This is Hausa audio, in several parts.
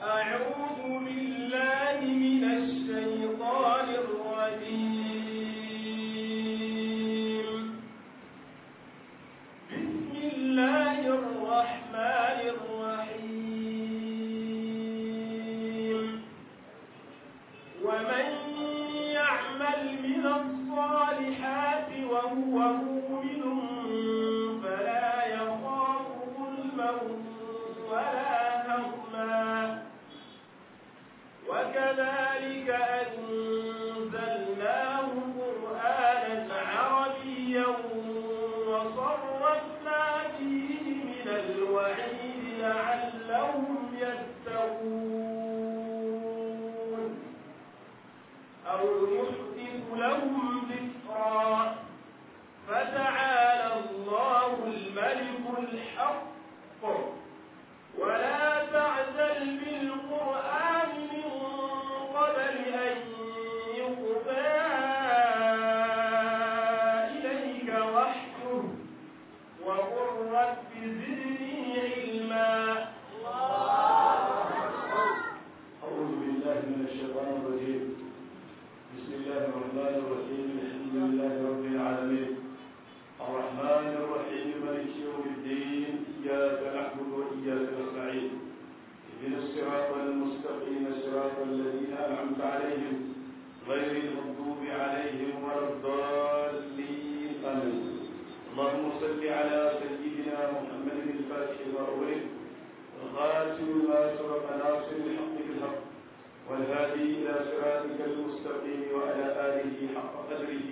أعوذ بالله من الشيطان الرجيم بسم الله الرحمن الرحيم ومن يعمل من الصالحات وهو مؤمن فلا يخاف ظلما ولا هضما وكذلك أنزلناه قرآنا عربيا وصرفنا فيه من الوعيد لعلهم يتقون أو يحدث لهم ذكرا فتعالى الله الملك الحق ولا تعزل بالقرآن من قبل أن يقضى إليك وحيه وقل رب زدني علما أعوذ بالله من الشيطان الرجيم بسم الله الرحمن الرحيم الحمد لله رب العالمين الرحمن الرحيم مالك يوم الدين إياك نعبد وإياك نستعين اهدنا الصراط المستقيم صراط الذين أنعمت عليهم غير المغضوب عليهم ولا الضالين آمين اللهم صل على سيدنا محمد الفاتح لما أغلق الخاتم ما سبق ناصر الحق بالحق والهادي إلى صراطك المستقيم وعلى آله حق قدره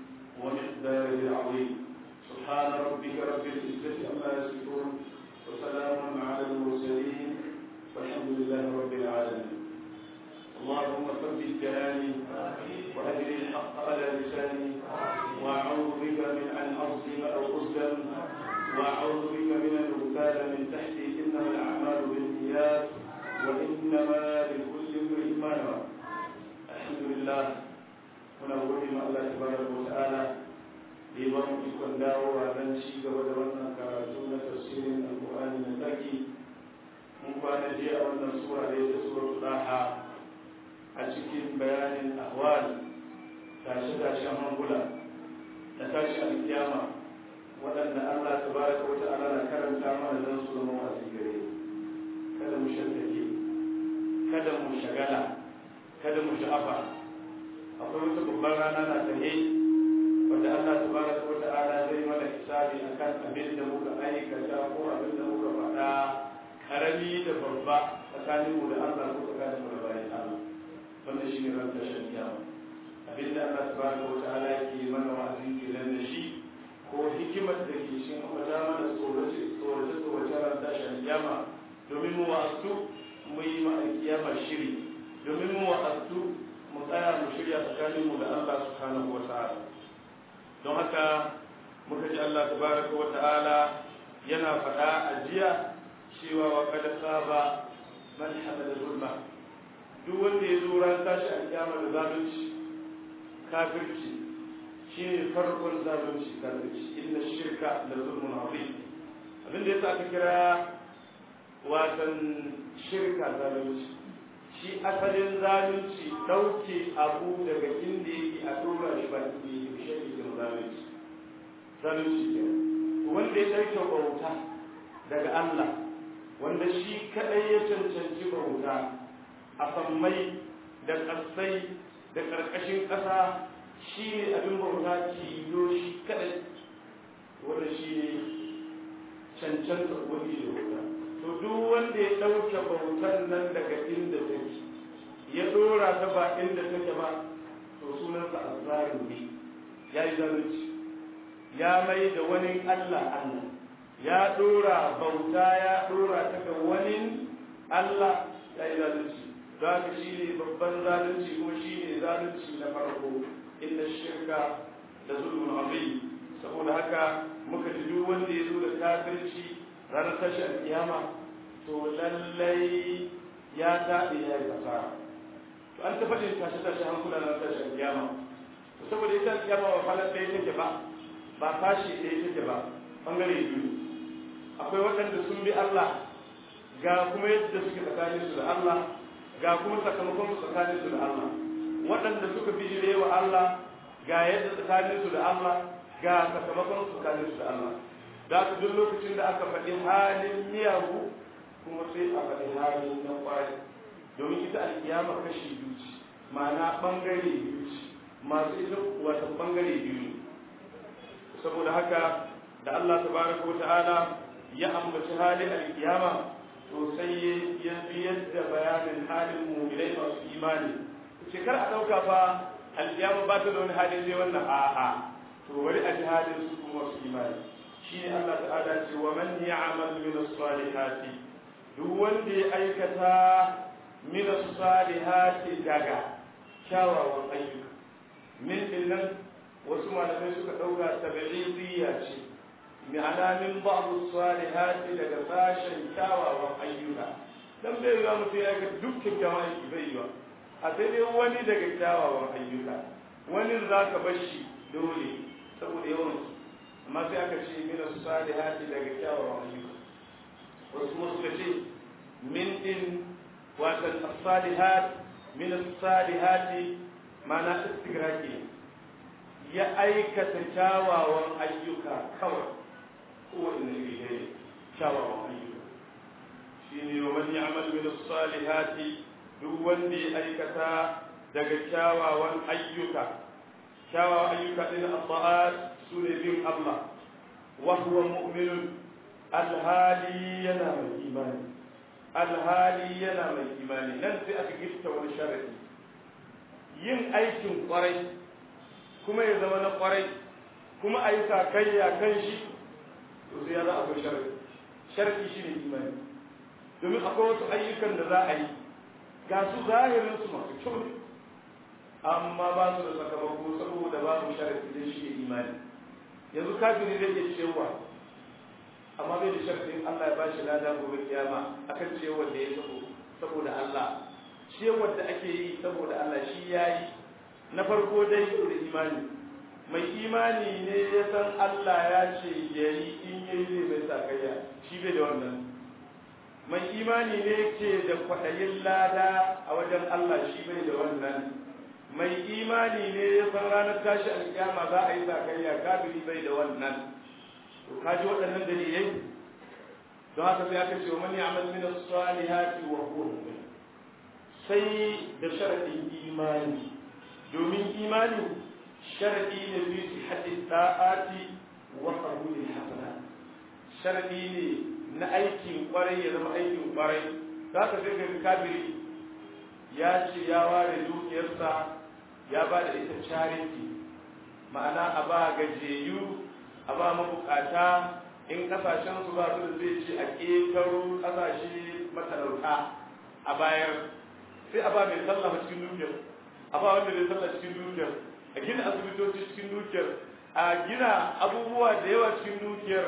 ومقداره العظيم سبحان ربك رب العزة عما يصفون وسلام على المرسلين والحمد لله رب العالمين اللهم ثبت كلامي وأجل الحق على لساني وأعوذ بك من أن أظلم أو أظلم وأعوذ بك من أن أغتال من تحتي إنما الأعمال بالنيات وإنما لكل امرئ ما نوى الحمد لله muna gode ma Allah tabaraka wa ta'ala da ya ba mu ikon dawowa don ci gaba da wannan karatu na tafsirin alqur'ani na tsaki mun kwana jiya a wannan sura da ta suratul daha a cikin bayanin ahwal tashi tashin hankula da tashi alkiyama waɗanda Allah tabaraka wa ta'ala na karanta mana don su zama wasu gare kada mu shantake kada mu shagala kada mu sha'afa akwai wata babban rana na tahe wanda Allah tabaraka wa ta'ala zai mana hisabi akan abin da muka aikata ko abin da muka faɗa karami da babba tsakanin mu da Allah ko tsakanin mu da bayan Allah wannan shine ran tashin kiyama abin da Allah tabaraka wa ta'ala yake mana wa'azi kenan da shi ko hikimar da ke cikin ambata mana tsorace tsorace tsorace ran tashin kiyama domin mu wa'azu mu yi ma kiyama shiri domin mu wa'azu mu tsaya mu shirya tsakaninmu da Allah subhanahu wa ta'ala don haka muka ji Allah tabaraka wa ta'ala yana faɗa a jiya cewa wa kada saba man hamala zulma duk wanda ya zo ran tashi a kiyama da zalunci kafirci shine farkon zalunci kafirci inna shirka da zulmun azim abin da yasa aka kira watan shirka zalunci shi asalin zalunci ɗauke abu daga inda yake a tura shi ba inda yake shi ake kira zalunci zalunci ke wanda ya ɗauke bauta daga Allah wanda shi kaɗai ya cancanci bauta a sammai da ƙasai da ƙarƙashin ƙasa shi ne abin bauta tilo shi kaɗai wanda shi ne cancanta wani da bauta to duk wanda ya ɗauke bautan nan daga inda take ya ɗora ta ba inda take ba to sunansa azzalumi ya yi zalunci ya mai da wani Allah Allah ya ɗora bauta ya ɗora ta ga wani Allah ya yi zalunci za ka shi ne babban zalunci ko shi ne zalunci na farko inda shirka da zulmun azim saboda haka muka ji duk wanda ya zo da kafirci ranar tashi alkiyama to lallai ya taɓe ya yi fasara to an ta faɗin tashi tashi hankula na tashi alkiyama to saboda ita alkiyama ba falar ɗaya take ba ba tashi ɗaya take ba ɓangare biyu akwai waɗanda sun bi Allah ga kuma yadda suke tsakanin su da Allah ga kuma sakamakon su tsakanin su da Allah waɗanda suka bijire wa Allah ga yadda tsakanin su da Allah ga sakamakon su tsakanin su da Allah da ka duk lokacin da aka faɗi halin miyagu kuma sai a faɗi halin na ƙwarai domin ita alkiyama kashi biyu ce ma'ana ɓangare biyu ce masu ita wata ɓangare biyu ne saboda haka da Allah tabaraka wa ta'ala ya ambaci halin alkiyama to sai ya biyar da bayanin halin mu'minai masu imani ce kar a ɗauka fa alkiyama ba ta da wani halin sai wannan a'a to bari a ji halin su kuma masu imani shine Allah ta'ala ce wa man ya'mal min as-salihati duk wanda ya aikata min as-salihati daga kyawawan ayyuka min dinnan wasu malamai suka dauka tabi'iyya ce ma'ana min ba'd as-salihati daga sashen kyawawan ayyuka dan bai yiwa mutum ya ga duk kyawawan aiki bai yiwa a sai dai wani daga kyawawan ayyuka wani za ka bar shi dole saboda yawan amma sai aka ce min as-salihati daga kyawawan ayyuka wasu kuma suka ce min din watan as-salihat min as-salihati mana istigraki ya aikata kyawawan ayyuka kawai kowane iri ne kyawawan ayyuka shine wa man ya'mal min as-salihati duk wanda ya aikata daga kyawawan ayyuka kyawawan ayyuka din at-ta'at sune bin Allah wa huwa mu'minun alhali yana mai imani alhali yana mai imani nan sai aka gifta wani sharadi yin aikin kwarai kuma ya zama na kwarai kuma a yi sakayya kan shi to sai ya za akwai sharadi sharadi shi ne imani domin akwai wasu ayyukan da za a yi ga su zahirin su masu kyau ne amma ba su da sakamako saboda babu sharadi da shi ne imani yanzu kafiri zai iya cewa amma bai da sharfin Allah ya ba shi lada gobe kiyama akan cewar da ya sabo saboda Allah cewar da ake yi saboda Allah shi yayi na farko dai da imani mai imani ne ya san Allah ya ce yayi in yayi zai bai sakayya shi bai da wannan mai imani ne ke da kwaɗayin lada a wajen Allah shi bai da wannan mai imani ne ya san ranar tashi alkiyama za a yi sakayya kafiri bai da wannan to kaji waɗannan dalilai don haka sai aka ce wa man ya'mal min as-salihati wa huwa mu'min sai da sharadin imani domin imani sharadi ne fi sihhati ta'ati wa qabuli hasanat sharadi ne na aikin kwarai ya zama aikin kwarai za ka sai ga kafiri ya ce ya ware dukiyarsa ya ba da ita charity ma'ana a ba gajeyu a ba mabukata in kasashen su ba su da zai ce a ƙetaro kasashe matalauta a bayar sai a ba mai sallah cikin dukiyar a ba wanda bai sallah cikin dukiyar a gina asibitoci cikin dukiyar a gina abubuwa da yawa cikin dukiyar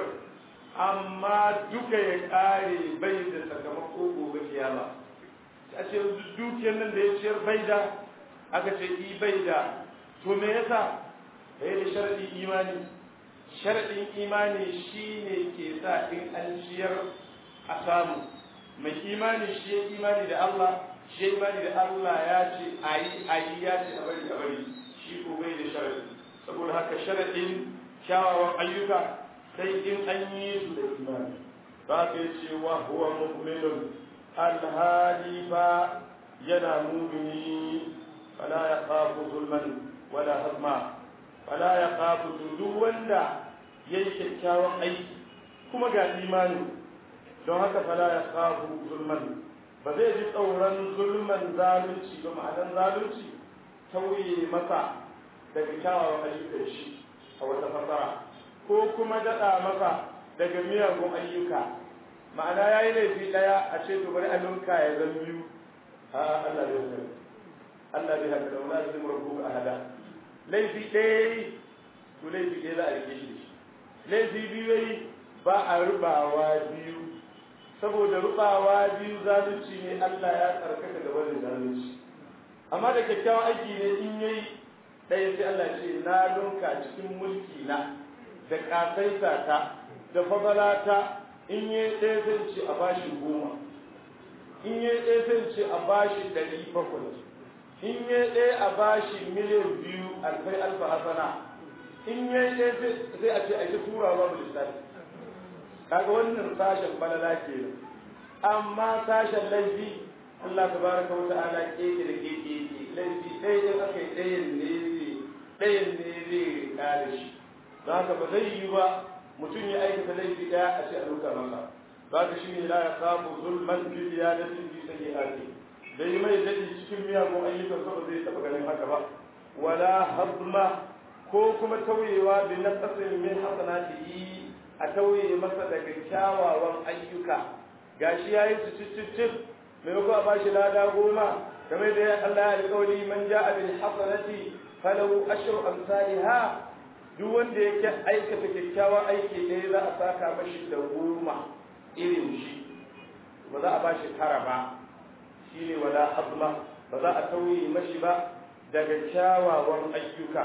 amma duka ya kare bai da sakamako gobe kiyama a ce dukiyar nan da ya ciyar bai da aka ce i bai da to me yasa bai da sharadi imani sharadin imani shine ke sa in an ciyar a samu mai imani shi ya imani da Allah shi ya imani da Allah ya ce ayi ayi ya ce a bari a bari shi ko bai da sharadi saboda haka sharadin kyawawan ayyuka sai in an yi su da imani ba ka yi cewa huwa mu'minun alhali ba yana mumini fala ya kafu zulman wala hazma fala ya kafu duk wanda ya yi kyakkyawan aiki kuma ga imani don haka fala ya kafu zulman ba zai ji tsoron zulman zalunci ba ma'anar zalunci tauye masa daga kyawawan ayyukan shi a wata fasara ko kuma daɗa masa daga miyagun ayyuka ma'ana ya yi laifi ɗaya a ce to bari a ninka ya zan biyu a Allah bai haka Allah bai haka da wani zai murabu a hada laifi ɗaya to laifi ɗaya za a rike shi laifi biyu yayi ba a rubawa biyu saboda rubawa biyu zalunci ne Allah ya tsarkaka da wani zalunci amma da kyakkyawan aiki ne in yayi ɗaya sai Allah ce na dunka cikin mulki na da ƙasaita ta da fadalata in yi ɗaya zai ce a bashi goma in ya ɗaya sai ce a bashi ɗari bakwai in ya ɗaya a bashi miliyan biyu alfai alfa hasana in ya ɗaya sai a ce a ita tura ba mu lissafi kaga wannan sashen balala ke amma sashen laifi Allah tabaraka wa ta'ala keke da keke yake laifi ɗaya in aka yi ɗayan ne zai ɗayan ne zai kare shi don haka ba zai yi ba mutum ya aikata laifi ɗaya a ce a duka masa ba ka shi ne la ya samu zulman fi ziyadatin fi sayyi'ati dai mai dadi cikin miyagun ayyukan sa ba zai taɓa ganin haka ba wala hazma ko kuma tauyewa bi naqasin min hasanatihi a tauye masa daga kyawawan ayyuka gashi yayi su cicicif maimako a bashi lada goma kamar da Allah ya alƙawari man ja'a bil hasanati falahu ashru amsalha duk wanda yake aikata kyakkyawan aiki ɗaya za a saka mashi da goma irin shi ba za a bashi tara ba shine wala hazma ba za a tauye mashi ba daga kyawawan ayyuka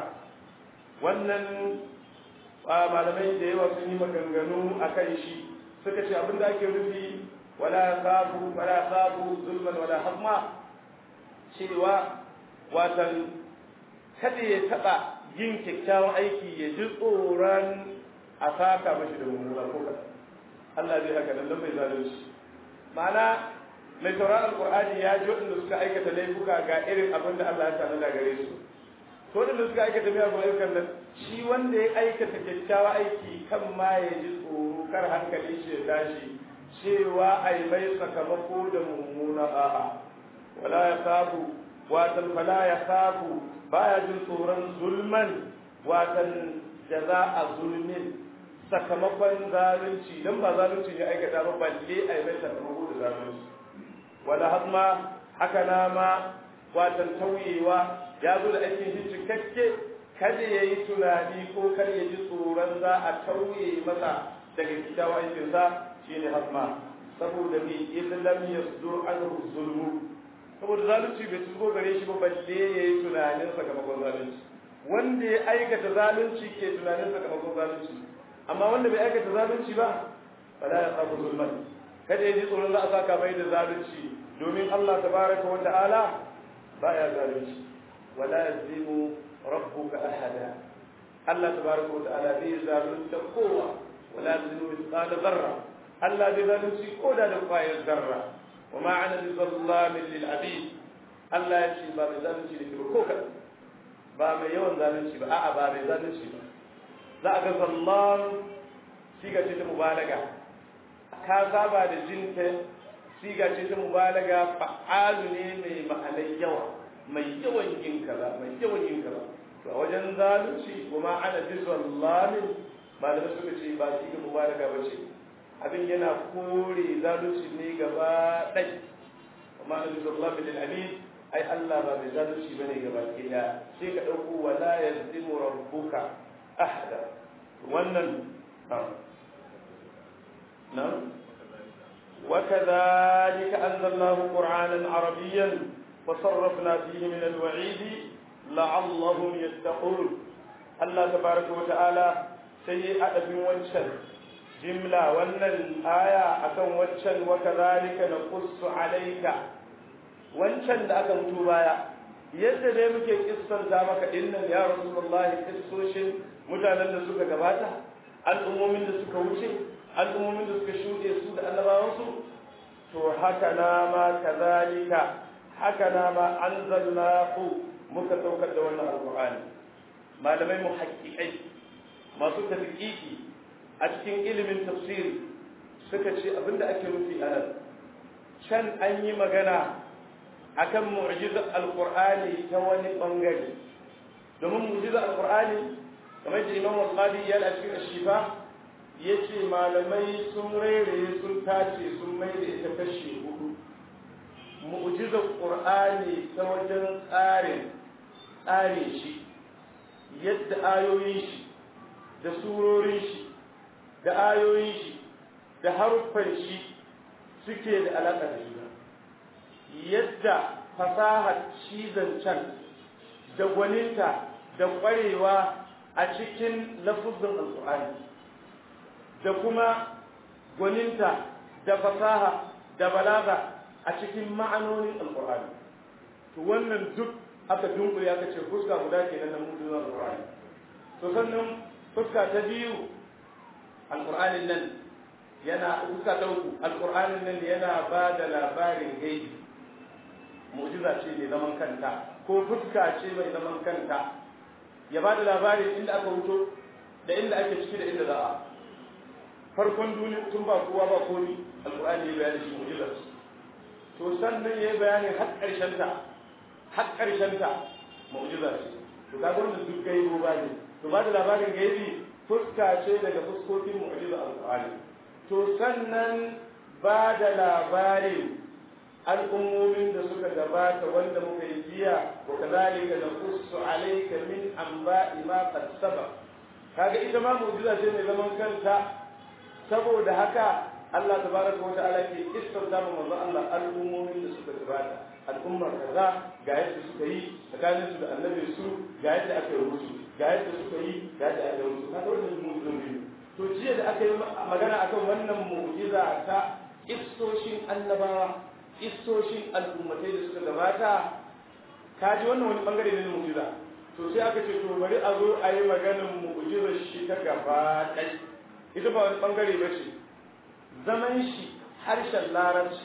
wannan malamai da yawa sun yi maganganu a kan shi suka ce abinda ake rufi wala sabu wala sabu zulman wala hamma cewa watan kada ya taba yin kyakkyawan aiki ya ji tsoron a saka mashi da mummuna ko kada Allah zai haka nan bai zalunci ma'ana mai sauraron alqur'ani ya ji waɗanda suka aikata laifuka ga irin abin da Allah ya tanada gare su to waɗanda suka aikata miyagun ayyukan nan shi wanda ya aikata kyakkyawa aiki kan ma ya ji tsoro kar hankali shi ya tashi cewa ai mai sakamako da mummuna a'a wala ya sabu watan fala ya sabu baya jin tsoron zulman watan jaza'a zulmin sakamakon zalunci dan ba zalunci ya aikata ba balle ai mai sakamako da zalunci wala hazma haka na ma watan tauyewa ya zo da aikin shi cikakke kada ya yi tunani ko kar ya ji tsoron za a tauye masa daga kyakkyawan aikinsa shi ne hasma saboda me idan lam yasdur anhu zulmu saboda zalunci bai tuzo gare shi ba balle ya yi tunanin sakamakon zalunci wanda ya aikata zalunci ke tunanin sakamakon zalunci amma wanda bai aikata zalunci ba fala ya sabu zulman kada ya ji tsoron za a saka mai da zalunci domin Allah tabaraka wa ta'ala baya zalunci wala yazimu rabbuka ahada Allah tabaraka wa ta'ala bai zalunta kowa wala yazimu mithqala dharra Allah bai zalunci ko da da kwayar zarra wa ma ana bi zallamin lil abid Allah ya ce ba mai zalunci da ko kaɗan ba mai yawan zalunci ba a'a ba mai zalunci ba za a ga zallan siga ce ta mubalaga ka saba da jinta siga ce ta mubalaga fa'alu ne mai ma'anar yawa mai yawan yin kaza mai yawan yin kaza to a wajen zalunci kuma ana bi zallamin malamai suka ce ba siga mubalaga ba ce abin yana kore zalunci ne gaba ɗai kuma ana bi zallamin lil abid ai Allah ba mai zalunci bane gaba ɗaya sai ka ɗauko wala yazlimu rabbuka ahada wannan نعم وكذلك أنزلناه قرآنا عربيا فصرفنا فيه من الوعيد لعلهم يتقون الله تبارك وتعالى سيء أدب وانشل جملة وأن الآية أكن وانشل وكذلك نقص عليك وانشل أكن توبايا yadda dai muke kissanta maka dinnan ya rasulullahi kissoshin mutanen da suka gabata al'ummomin da suka wuce al'ummomin da suka shuɗe su da annabawansu to haka na ma kazalika haka na ma anzalnahu muka saukar da wannan alqur'ani malamai muhaqqiqai masu tadqiqi a cikin ilimin tafsiri suka ce abinda ake nufi a nan can an yi magana akan mu'jizar alqur'ani ta wani bangare domin mu'jizar alqur'ani kamar da imam al-qadi ya a cikin shifa yace malamai sun rere sun tace sun mai da ita kashi hudu mu'jizar qur'ani ta wajen tsarin tsare shi yadda ayoyin shi da surorin shi da ayoyin shi da haruffan shi suke da alaƙa da juna yadda fasahar cizon can da gwaninta da ƙwarewa a cikin lafuzin alƙur'ani da kuma gwaninta da fasaha da balaga a cikin ma'anonin alqur'ani to wannan duk aka dunkule aka ce fuska guda kenan na mu'jizar alqur'ani to sannan fuska ta biyu alqur'anin nan yana fuska ta uku alqur'anin nan yana ba da labarin gaibi mu'jiza ce mai zaman kanta ko fuska ce mai zaman kanta ya ba da labarin inda aka wuto da inda ake ciki da inda za a farkon duniya tun ba kowa ba komi alqur'ani ya bayani shi mu'jiza to sannan ya yi bayani har ƙarshen ta har ƙarshen ta mu'jiza ce to kaga wannan duk gaibo ba ne to ba da labarin gaibi fuska ce daga fuskokin mu'jiza alqur'ani to sannan ba da labarin al'ummomin da suka gabata wanda muka yi jiya wa kazalika naqussu alayka min anba'i ma qad sabaq kaga ita ma mu'jiza ce mai zaman kanta saboda haka Allah tabaraka wa ta'ala ke kissanta mu manzo Allah al'ummomin da suka gabata al'ummar kaza ga yadda suka yi tsakanin su da annabi su ga yadda aka yi musu ga yadda suka yi ga yadda aka yi musu kaga wannan mu'jizan biyu to jiya da aka yi magana akan wannan mu'jiza ta kissoshin annabawa kissoshin al'ummatai da suka gabata ka ji wannan wani bangare ne na mu'jiza to sai aka ce to bari a zo a yi maganar mu'jizar shi ta gaba ɗai ita ba wani bangare ba ce zaman shi harshen larabci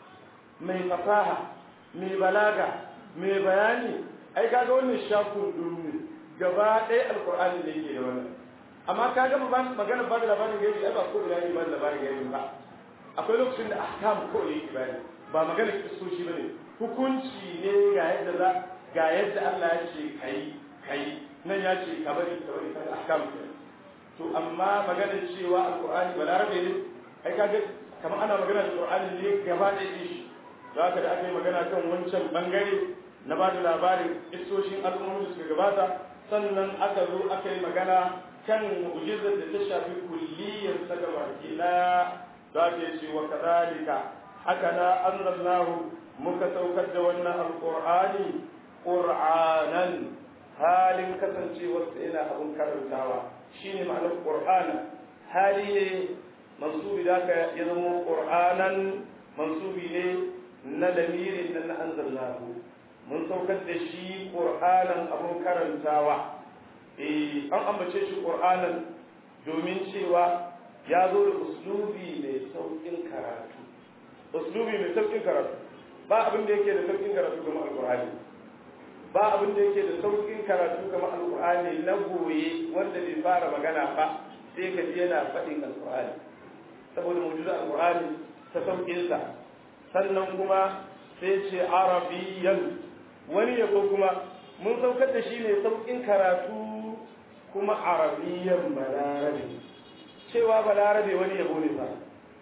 mai fasaha mai balaga mai bayani ai kaga wannan shafin dumi gaba ɗaya alkur'ani ne yake da wannan amma ka ga magana ba da labarin gaibi ai ba ko da ba da labarin gaibi ba akwai lokacin da ahkam ko yake bayani ba magana kisoshi bane hukunci ne ga yadda za ga yadda Allah ya ce kai kai nan ya ce ka bari ka bari ka ahkam to amma magana cewa alqur'ani balarabe ne ai kaga kamar ana magana da qur'ani ne gaba da shi za ka da aka yi magana kan wancan bangare na ba da labarin isoshin al'ummomin da suka gabata sannan aka zo aka yi magana kan mu'jizar da ta shafi kulliyar ta gaba kila za ka ce wa kadhalika haka na anzalnahu muka saukar da wannan alqur'ani qur'anan halin kasancewar sa yana abun karantawa shine ma'anar qur'ana hali ne mansubi da ka ya zama qur'anan mansubi ne na lamirin nan na anzalnahu mun saukar da shi qur'anan abun karantawa eh an ambace shi qur'anan domin cewa ya zo da uslubi mai saukin karatu uslubi mai saukin karatu ba abin da yake da saukin karatu kamar alqur'ani ba abin da yake da saukin karatu kamar alqur'ani na goye wanda bai fara magana ba sai ka ji yana faɗin alqur'ani saboda mu'jiza alqur'ani ta saukin sa sannan kuma sai ce arabiyyan wani yabo kuma mun saukar da shi ne saukin karatu kuma arabiyyan balarabe cewa balarabe wani yabo ne ba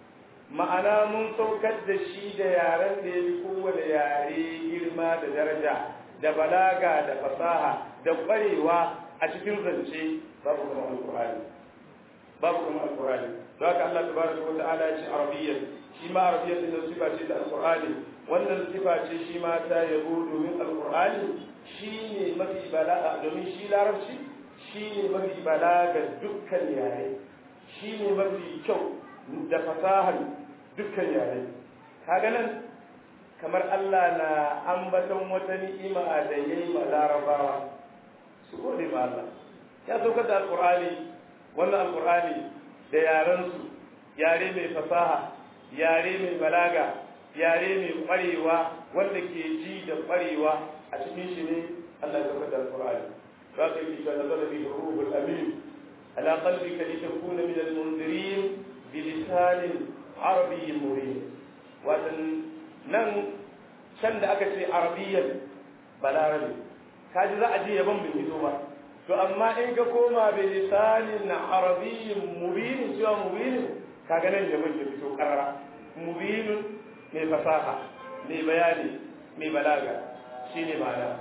ma'ana mun saukar da shi da yaren da ya fi kowane yare girma da daraja da balaga da fasaha da ƙwarewa a cikin zance babu kuma alƙur'ani babu kuma alƙur'ani don haka Allah tabaraka wa ta'ala ya ce arabiyyan shi ma arabiyyan din sifa ce da alƙur'ani wannan sifa ce shi ma ta yabo domin alƙur'ani shine mafi balaga domin shi larabci shine mafi balaga dukkan yare shine mafi kyau da fasahar dukkan yare kaga nan kamar Allah na ambaton wata ni'ima da yayi ma larabawa su gode ma Allah ya saukar da alqur'ani wannan alqur'ani da yaran su yare mai fasaha yare mai balaga yare mai kwarewa wanda ke ji da kwarewa a cikin shi ne Allah ya saukar da alqur'ani za ka yi ta nazara bi ruhul amin ala qalbika litakuna min al-munzirin بلسان عربي مبين وأن nan can da aka ce arabiyyan balarabe kaji za a je yaban bai fito ba to amma in ka koma bi lisanin arabiyyin mubinin cewa mubinin kaga nan yaban ya fito karara mubinin mai fasaha mai bayani mai balaga shine ma'ana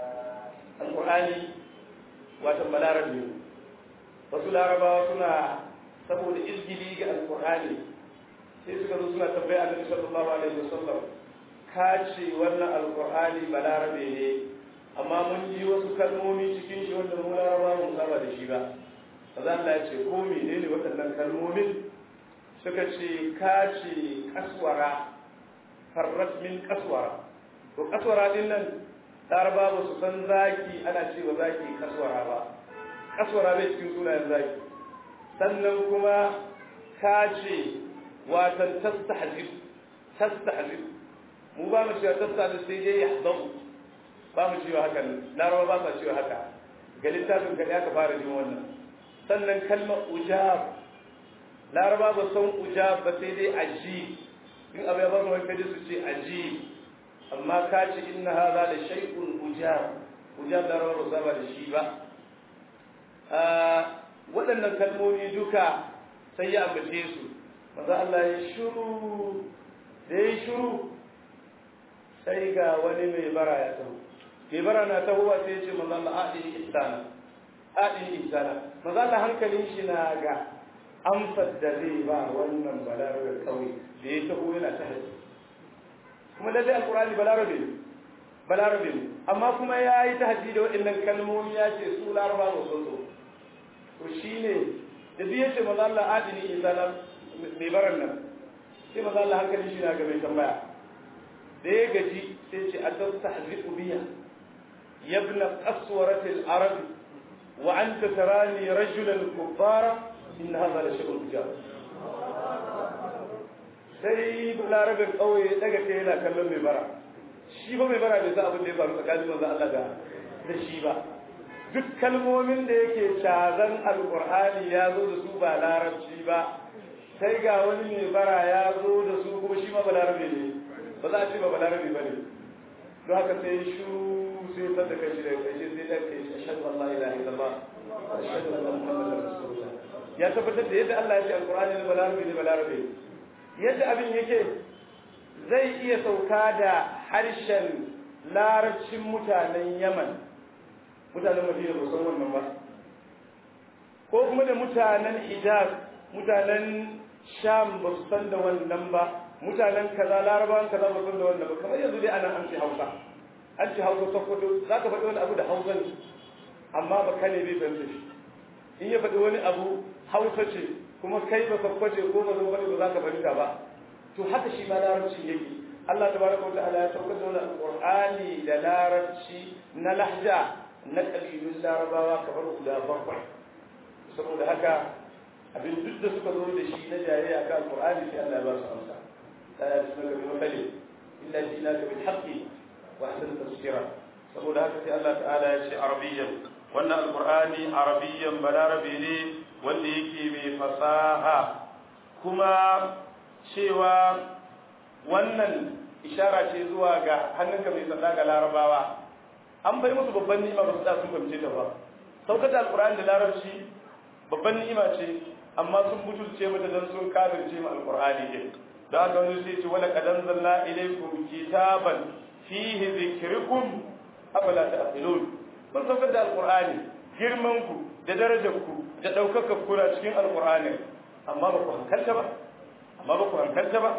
alqur'ani wato balarabe wasu larabawa suna saboda izgili ga alkur'ani sai suka zo suna tambaya annabi sallallahu alaihi wasallam ka ce wannan alkur'ani balarabe ne amma mun ji wasu kalmomi cikin shi wanda mu laraba mun saba da shi ba kaza Allah ya ce ko menene waɗannan kalmomin suka ce ka ce kaswara farrat min kaswara to kaswara din nan laraba ba su san zaki ana cewa zaki kaswara ba kaswara bai cikin sunayen zaki sannan kuma ka ce watan tastahzib tastahzib mu ba mu cewa tastahzib sai dai yahdabu ba mu cewa haka laraba ba sa cewa haka ga littafin ka aka fara jin wannan sannan kalmar ujab laraba ba san ujab ba sai dai aji in abu ya ba mu kaji su ce aji amma ka ce inna hadha la shay'un ujab ujab laraba ba saba da shi ba waɗannan kalmomi duka sai ya ambace su maza Allah ya shuru da ya shuru sai ga wani mai bara ya taho mai bara na tahowa sai ya ce maza Allah aɗin ihsana aɗin ihsana maza Allah hankalin shi na ga amsar da zai ba wannan balarabe kawai da ya taho yana ta haji kuma lallai alkurani balarabe ne balarabe ne amma kuma ya yi ta haji da waɗannan kalmomi ya ce su laraba ba sun so to shi ne da zai ce maza Allah adini ihsana mai baran nan sai maza Allah hankalin shi na ga mai tambaya da ya gaji sai ce adasta haziku biya yabna qaswaratil arabi wa anta tarani rajulan kubbara inna hadha la shay'un ujab sai larabin kauye daga kai yana kallon mai bara shi ba mai bara bai sa abin da ya faru tsakanin manzo Allah da da shi ba duk kalmomin da yake cazan alqur'ani ya zo da su ba larabci ba sai ga wani mai bara ya zo da su kuma shi ma ba larabe ne ba za a ce ba ba larabe ba ne don haka sai shu sai ta da kai shi da kai sai da kai shi ashhadu an la ilaha illallah wa ashhadu anna muhammadar rasulullah ya tabbatar da yadda Allah ya ce alqur'ani ne balarabe ne balarabe yadda abin yake zai iya sauka da harshen larabcin mutanen Yaman mutanen Madina ba san wannan ba ko kuma da mutanen Hijaz mutanen Sham ba su san da wannan ba mutanen kaza larabawan kaza ba san da wannan ba kamar yanzu dai ana an ci Hausa an ci Hausa Sokoto za ka faɗi wani abu da Hausa ne amma ba kane bai fahimta shi in ya faɗi wani abu hausa ce kuma kai ba sakwace ko ba zo bane ba za ka fahimta ba to haka shi ma larabci yake Allah tabaraka wa ta'ala ya saukar da wannan Qur'ani da larabci na lahja na kabilun larabawa kamar guda bakwai saboda haka abin duk da suka zo da shi na jayayya kan Qur'ani sai Allah ya ba su amsa la yasmaka bi mathali illa jinaka bil haqqi wa ahsana tafsira saboda haka sai Allah ta'ala ya ce arabiyyan wannan alqur'ani arabiyyan balarabi ne wanda yake mai fasaha kuma cewa wannan ishara ce zuwa ga hannunka mai tsada ga larabawa an bai musu babban ni'ima ba su da sun fahimce ta ba saukar da alqur'ani da larabci babban ni'ima ce amma sun butulce mata dan sun kafirce mu alqur'ani din da haka wani sai ce wala qad anzalna ilaykum kitaban fihi dhikrukum afala ta'qilun mun saukar da alqur'ani girman ku da darajar ku da daukakar ku na cikin alqur'ani amma ba ku hankalta ba amma ba ku hankalta ba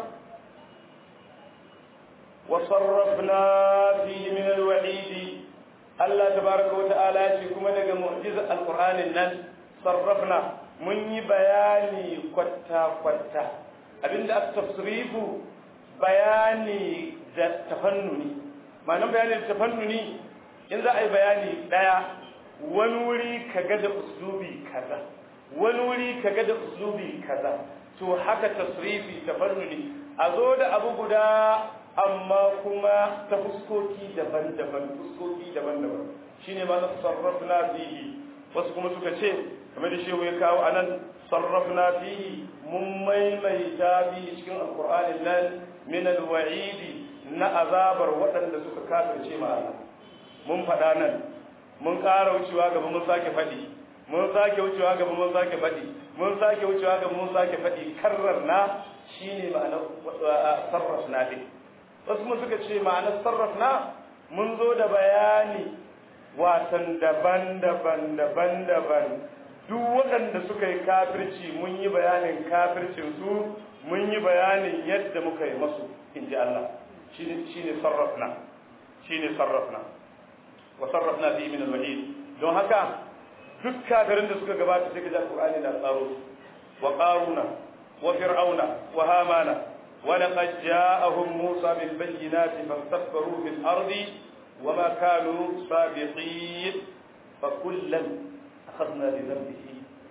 wa sarrafna fihi min alwa'id Allah tabaraka wa ta'ala ya ce kuma daga mu'jizar alqur'anin nan sarrafna mun yi bayani kwatta kwatta abinda aka tafsirifu bayani da tafannuni ma'anar bayani da tafannuni in za a yi bayani daya wani wuri kaga da uslubi kaza wani wuri kaga da uslubi kaza to haka tasrifi tafannuni a zo da abu guda amma kuma ta fuskoki daban-daban fuskoki daban-daban shine ma na sarrafna fihi wasu kuma suka ce kamar da shehu ya kawo anan sarrafna fihi mun maimaita fihi cikin alqur'anin nan min alwa'idi na azabar waɗanda suka kafirce ma Allah mun faɗa nan mun ƙara wucewa gaba mun sake faɗi mun sake wucewa gaba mun sake faɗi mun sake wucewa gaba mun sake faɗi karrarna shine ma'anar sarrafna din wasu mun suka ce ma'anar sarrafna mun zo da bayani watan daban-daban daban-daban duk waɗanda suka yi kafirci mun yi bayanin kafircin su mun yi bayanin yadda muka yi masu in ji Allah shi ne sarrafna shi ne sarrafna wa sarrafna fi min al-wahid don haka duk kafirin da suka gabata sai ga Qur'ani na tsaro wa qaruna wa fir'auna wa hamana ولقد جاءهم موسى بالبينات فاستكبروا في الأرض وما كانوا سابقين فكلا أخذنا بذنبه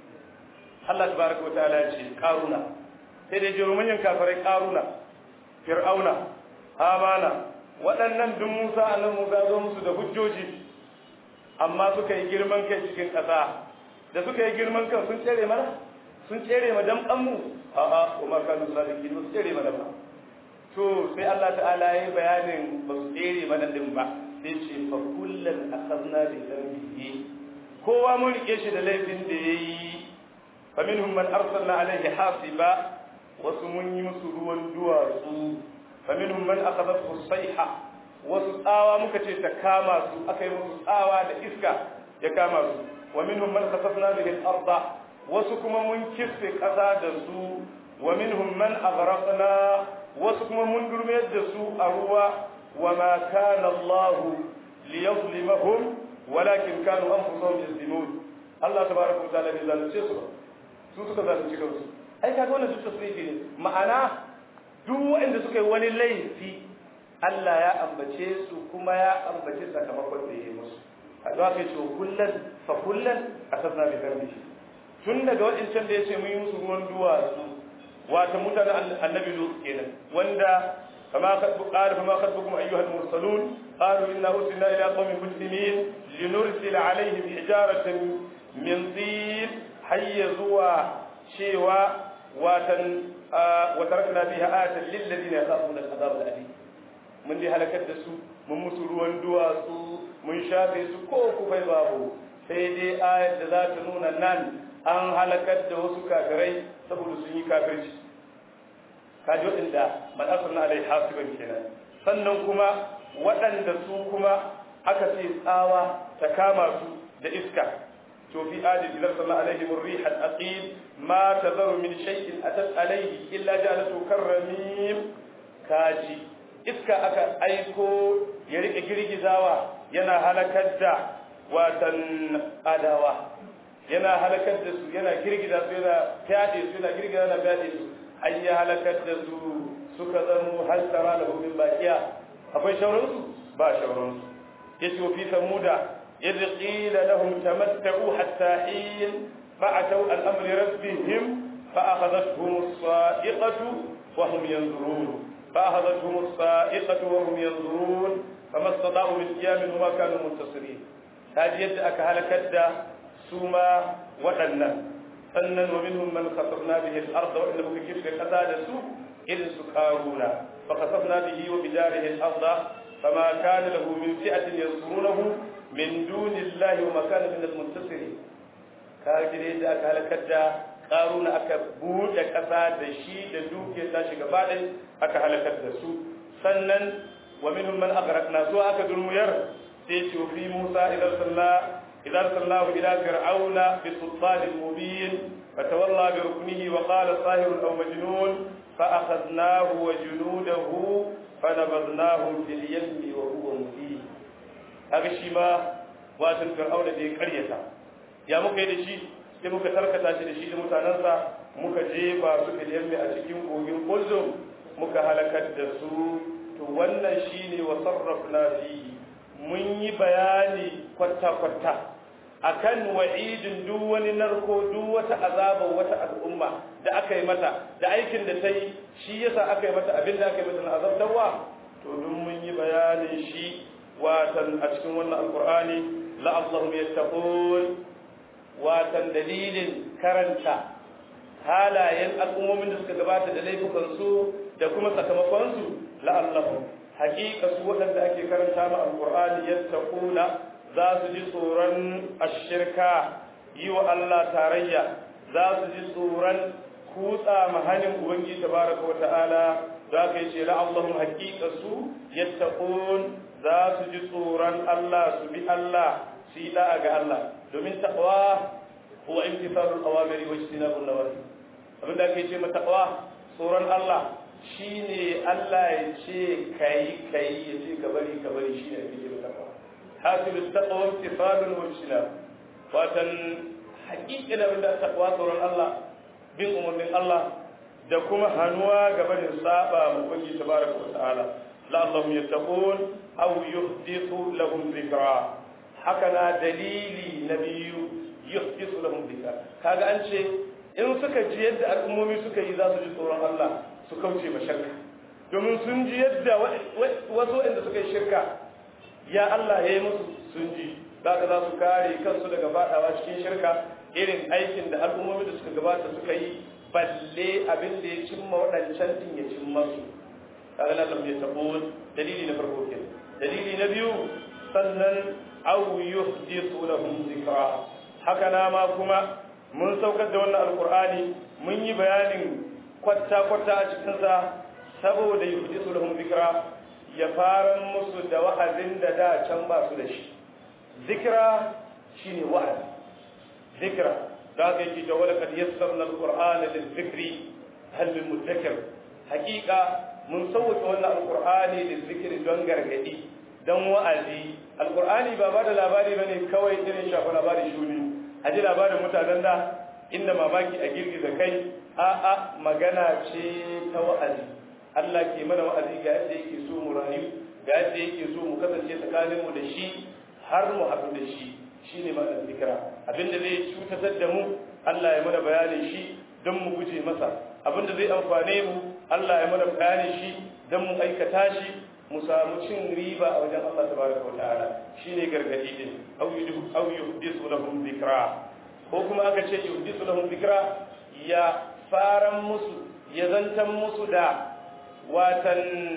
الله تبارك وتعالى يقول قارونا سيدي جرمين كافرين قارونا فرعون آمانا waɗannan duk Musa annan Musa zo musu da hujjoji amma suka yi girman kai cikin ƙasa da suka yi girman kan sun tsere mana sun tsere ma damɗan mu a'a kuma kanu sadiki ba su tsere mana ba to sai Allah ta'ala ya yi bayanin ba su tsere mana din ba sai ce fa kullun akhadna bi dhanbihi kowa mun rike shi da laifin da yayi fa minhum man arsalna alaihi hasiba wasu mun yi musu ruwan duwatsu fa minhum man akhadathu sayha wasu tsawa muka ce ta kama su aka yi musu tsawa da iska ya kama su wa minhum man khasafna bihi al-ardh wasu kuma mun kisse ƙasa da su wa minhum man aghraqna wasu kuma mun durmiyar da su a ruwa wa ma kana Allah liyazlimahum walakin kanu anfusahum yazlimun Allah tabaraka wa ta'ala bai zalunce su ba su suka zalunci kansu ai kaga wannan duk tasrifi ne ma'ana duk waɗanda suka yi wani laifi Allah ya ambace su kuma ya ambace sakamakon da ya yi musu a zuwa kai ce kullan fa kullan asasna bi dhanbihi tun daga waɗancan da ya ce mun yi musu ruwan duwatsu wata mutanen annabi lut kenan wanda kama kadbu qala fama kadbukum ayyuhal mursalun qalu inna ursilna ila qaumin mujrimin linursila alaihim hijaratan min tin hayya zuwa cewa watan wa tarakna fiha ayatan lil ladina yakhafuna al-azab al-alim mun dai halakar da su mun musu ruwan duwatsu mun shafe su ko kufai babu sai dai ayat da za ta nuna nan an halakar da wasu kafirai saboda sun yi kafirci kaji waɗanda maɗasar na alai hasiban kenan sannan kuma waɗanda su kuma aka ce tsawa ta kama su da iska to fi adi idan sallallahu alaihi murriha al-aqim ma tazaru min shay'in atat alaihi illa ja'alatu karramim kaji iska aka aiko ya rike girgizawa yana halakar da watan adawa yana halakar da su yana girgiza su yana fyaɗe su yana girgiza yana fyaɗe su an yi halakar da su suka zamo hal tara da min bakiya akwai shauransu ba shauransu yace wa fi samuda idh qila lahum tamatta'u hatta hin fa'atu an amri rabbihim fa'akhadhatuhum as-sa'iqatu wa hum yanzurun fa'akhadhatuhum as-sa'iqatu wa hum yanzurun fama istata'u min qiyamin wa kanu muntasirin kaji yadda aka halakar da su ma waɗannan sannan wa minhum man khasafna bihi al-ardh wa inna muka kirga kaza da su irin su karuna fa khasafna bihi wa bidarihi al-ardh fama kana lahu min fi'atin yansurunahu min dunillahi wa ma kana min al-muntasirin kaji da aka halakar da karuna aka buɗe ƙasa da shi da dukiyar tashi gaba ɗaya aka halakar da su sannan wa minhum man aghraqna su aka durmuyar sai ce fi Musa idan sallah إذا أرسلناه إلى فرعون بسلطان مبين فتولى بركنه وقال ساهر أو مجنون فأخذناه وجنوده فنبذناهم في اليم وهو مبين هذا الشيء ما واتن فرعون دي قرية يا muka yi da shi sai muka tarkata shi da shi da mutanensa muka jefa su fil yammi a cikin kogin kulzum muka halakar da su to wannan shine wa sarrafna fihi mun yi bayani kwata-kwata akan wa'idin duk wani narko duk wata azaba wata al'umma da aka yi mata da aikin da ta yi shi yasa aka yi mata abin da aka yi mata na azabtarwa to duk mun yi bayanin shi watan a cikin wannan alqur'ani la'allahum yattaqun watan dalilin karanta halayen al'ummomin da suka gabata da laifukan su da kuma sakamakon su la'allahum haƙiƙa su waɗanda ake karanta ma alqur'ani yattaquna za su ji tsoron ashirka yi wa Allah tarayya za su ji tsoron kutsa mahanin ubangiji tabaraka wa ta'ala za ka yi ce la'allahum haƙiƙa su yattaqun za su ji tsoron Allah su bi Allah su yi da'a ga Allah domin taqwa huwa imtithalul awamiri wa ijtinabun nawahi abin da ake ce ma taqwa tsoron Allah shine Allah ya ce kai kai ya ce ka bari ka bari shine ake ce ma taqwa حاصل التقوى امتثال واجتناب واتن حقيقة من التقوى تورن الله بين أمر من الله da kuma hannuwa gaba da saba mu ubangi tabaraka wa ta'ala la'allahum yattaqun aw yuhdithu lahum dhikra haka na dalili na biyu yuhdithu lahum dhikra kaga an ce in suka ji yadda al'ummomi suka yi za su ji tsoron Allah su kauce ma shirka domin sun ji yadda wasu waɗanda suka yi shirka ya Allah ya yi musu sun ji zaka za su kare kansu daga fadawa cikin shirka irin aikin da al'ummomi da suka gabata suka yi balle abin da ya cimma waɗancan din ya cimma su kaga nan lam yatabun dalili na farko kenan dalili na biyu sannan aw yuhdithu lahum dhikra haka na ma kuma mun saukar da wannan alqur'ani mun yi bayanin kwatta kwatta a cikin sa saboda yuhdithu lahum dhikra ya fara musu da wa'azin da da can ba su da shi zikra shine wa'azi zikra da ga yi da wala kad yassarna alqur'ana lizikri hal min mudakkir haqiqa mun sauke wannan alqur'ani lizikri don gargadi don wa'azi alqur'ani ba ba da labari bane kawai irin shafa labari shuni aji labarin mutanen da inda mamaki a girgiza kai a a magana ce ta wa'azi Allah ke mana wa'azi ga yadda yake so mu rayu ga yadda yake so mu kasance tsakaninmu da shi har mu haɗu da shi shi ne ma'anar zikira abinda zai cutatar da mu Allah ya mana bayanin shi don mu guje masa abinda zai amfane mu Allah ya mana bayanin shi don mu aikata shi mu samu cin riba a wajen Allah tabaraka wa ta'ala shine gargadi din aw yuhdisu aw yuhdisu lahum zikra ko kuma aka ce yuhdisu lahum zikra ya faran musu ya zantan musu da watan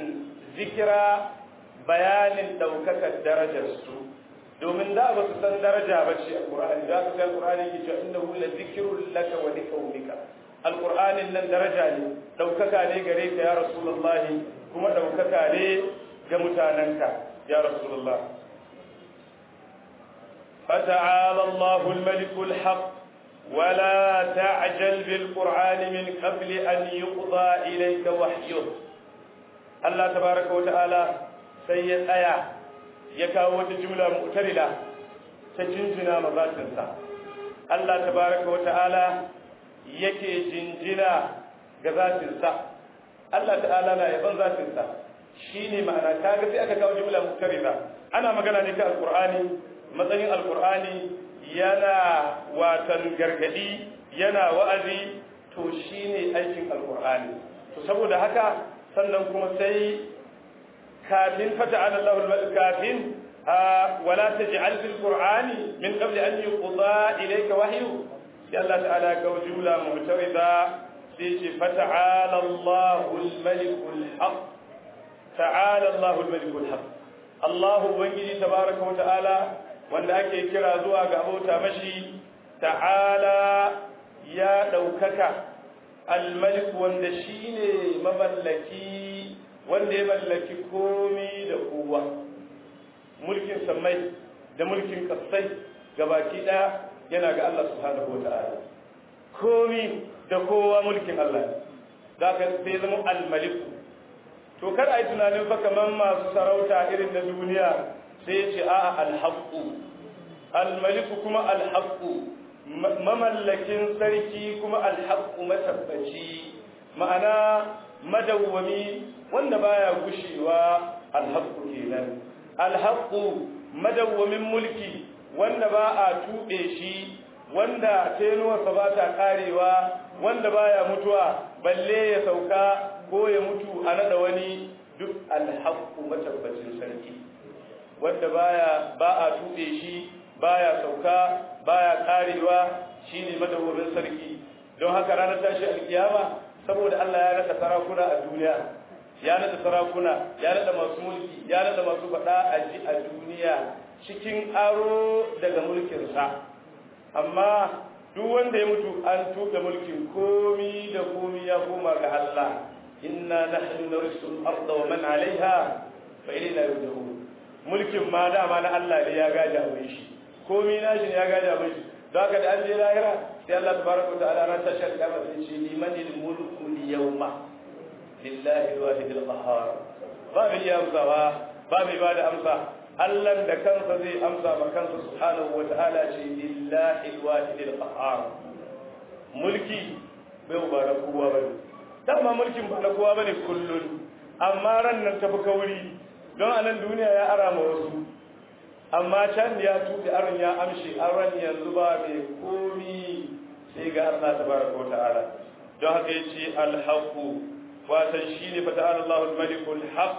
zikira bayanin daukakar darajar su domin da ba su san daraja ba ce alqur'ani da ka san alqur'ani ke cewa innahu la zikrun laka wa liqaumika alqur'anin nan daraja ne daukaka ne gare ka ya rasulullahi kuma daukaka ne ga mutananka ya rasulullah فتعالى الله الملك الحق ولا تعجل بالقرآن من قبل أن يقضى إليك وحيه الله تبارك وتعالى سيد آية يكاوة جملة مؤترلة تجنجنا مذاتنسا الله تبارك وتعالى yake jinjina ga zatinsa Allah ta'ala na yaban zatinsa shine ma'ana kaga sai aka kawo jumla mutarida ana magana ne kan alqur'ani matsayin alqur'ani yana watan gargadi yana wa'azi to shine aikin alqur'ani to saboda haka sannan kuma sai kafin fata'ala Allahu kafin wala taj'al fil qur'ani min qabli an yuqda ilayka wahyu sai Allah ta'ala ka jumla mu'tarida sai ce fata'ala Allahu al-malik al-haq ta'ala Allahu al-malik al-haq Allah ubangiji tabaraka wa ta'ala wanda ake kira zuwa ga abota mashi ta'ala ya daukaka al-malik wanda shine mamallaki wanda ya mallaki komi da kowa mulkin sammai da mulkin kasai gabaki daya yana ga Allah subhanahu wa ta'ala komi da kowa mulkin Allah za ka sai zama almaliku to kar a yi tunanin fa kamar masu sarauta irin na duniya sai ce a alhaqqu almaliku kuma alhaqqu mamallakin sarki kuma alhaqqu matabbaci ma'ana madawwami wanda baya gushewa alhaqqu kenan alhaqqu madawwamin mulki wanda ba a tuɓe shi wanda tenuwarsa ba ta ƙarewa wanda baya mutuwa balle ya sauka ko ya mutu a nada wani duk alhaqqu matabbacin sarki wanda baya ba a tuɓe shi baya sauka baya ƙarewa shine madawwamin sarki don haka ranar tashi alkiyama saboda Allah ya nada sarakuna a duniya ya nada sarakuna ya nada masu mulki ya nada masu faɗa a ji a duniya cikin aro daga mulkinsa amma duk wanda ya mutu an tuka mulkin komi da komi ya koma ga Allah inna nahnu narisul arda wa man alaiha fa ilayna yurja'un mulkin ma dama na Allah ne ya gaja mai shi komi na shi ne ya gaja mai shi don haka da an je lahira sai Allah tabaraka wa ta'ala ran tashar kama sai ce limanil mulku yawma lillahi alwahid alqahhar ba mai amsawa ba mai bada amsa Allah da kansa zai amsa ma kansa subhanahu wa ta'ala ce lillahi alwahid alqahhar mulki bai ba da kowa bane dama mulkin ba na kowa bane kullun amma ran nan tafi kauri don a nan duniya ya ara ma wasu amma can ya tuɗe aron ya amshi aron yanzu ba mai komi sai ga Allah tabaraka wa ta'ala don haka yace alhaqu watan shine fa ta'ala Allahul malikul haq